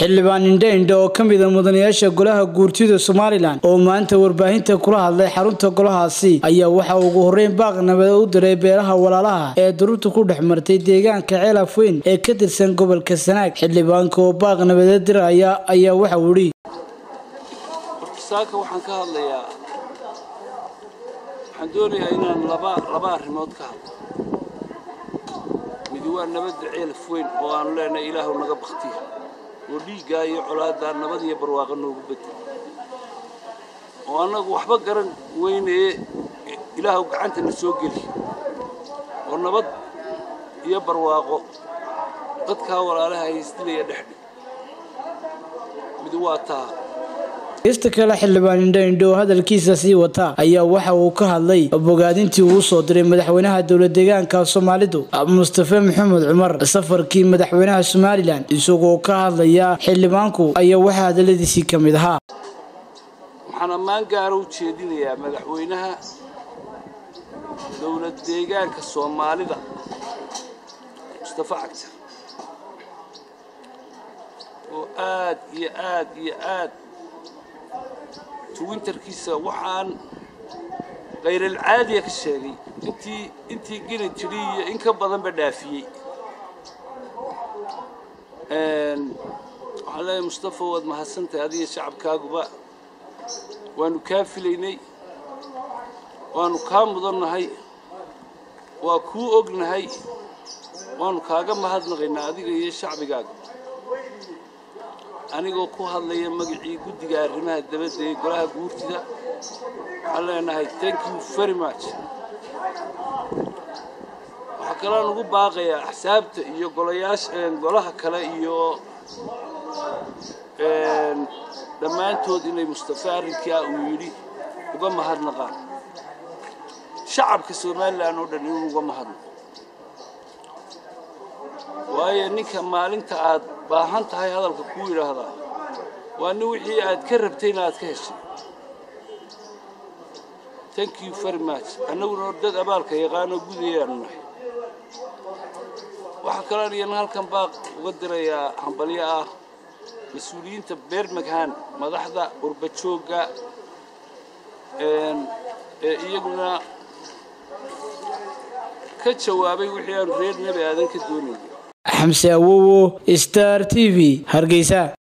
xildhibaan indhe indhe oo ka mida mudanayaasha golaha guurtida somalilan oo maanta warbaahinta kula hadlay xarunta golahaasi ayaa waxa ugu horreyn baaq nabada u diray beelaha walaalaha ee duruurta ku dhex martay deegaanka ceelaf weyn ee ka tirsan gobolka sanaag xildhibaanka oo baaq nabada diraya ayaa waxa uu yidhi saaka waxaan ka hadlayaa waxaan doonayaa inaan laba laba arrimood ka hadlo midi waa nabadda ceelaf weyn oo aanu leenahay ilaahu naga baktiya oo dhiiggaa iyo colaaddaa nabad iyo barwaaqo noogu bedel oo annagu waxba garan weynee ilaahu gacanta na soo geli oo nabad iyo barwaaqo dadkaa walaalaha haysdilaya dhexdhig midi waa taa ista kale xildhibaan indhe indhe oo hadalkiisa sii wata ayaa waxa uu ka hadlay bogaadintii uu soo diray madaxweynaha dowla deegaanka soomaalidu mustafe maxamed cumar safarkii madaxweynaha somalilan isagoo ka hadlaya xildhibaanku ayaa waxaa hadaladiisii ka mid ahaa waxaan ammaan gaara u jeedinayaa madaxweynaha dowlad deegaanka soomaalida mustafe cagtar oo aad iyo aad iyo aad twinterkiisa waxaan khayral-caadiya ka sheegay intii intii geli jiri iyo in ka badanba dhaafiyey waxaan leeyahay mustafa waad mahadsantahay adiga shacabkaaguba waanu kaa filaynay waanu kaa mudannahay waa kuu ognahay waanu kaaga mahadnaqaynaa adiga iyo shacbigaaga anigoo ku hadlaya magacii guddiga arrimaha dabadda ee golaha guurtida waxaan leenahay thank you very much waxaa kaloon ugu baaqayaa axsaabta iyo golayaasha golaha kale iyo dhammaantood inay mustafe arrinkaa uu yidhi uga mahadnaqaan shacabka somalilan oo dhan inuu uga mahadnaqo waayo ninka maalinta aad baahan tahay hadalka kuu yidhaahdaa waa nin wixii aad ka rabtayna aad ka heshay thank you very much annaguna dad abaalka yaqaanoo gudayaanu nahay waxaa kaloon iyana halkan baaq uga dirayaa hambalyo ah mas-uuliyiinta beermaghan madaxda urbajoogga ee iyaguna ka jawaabay wixii aanu reer nebi aadan ka doonayay xamse awowo star t v hargeysa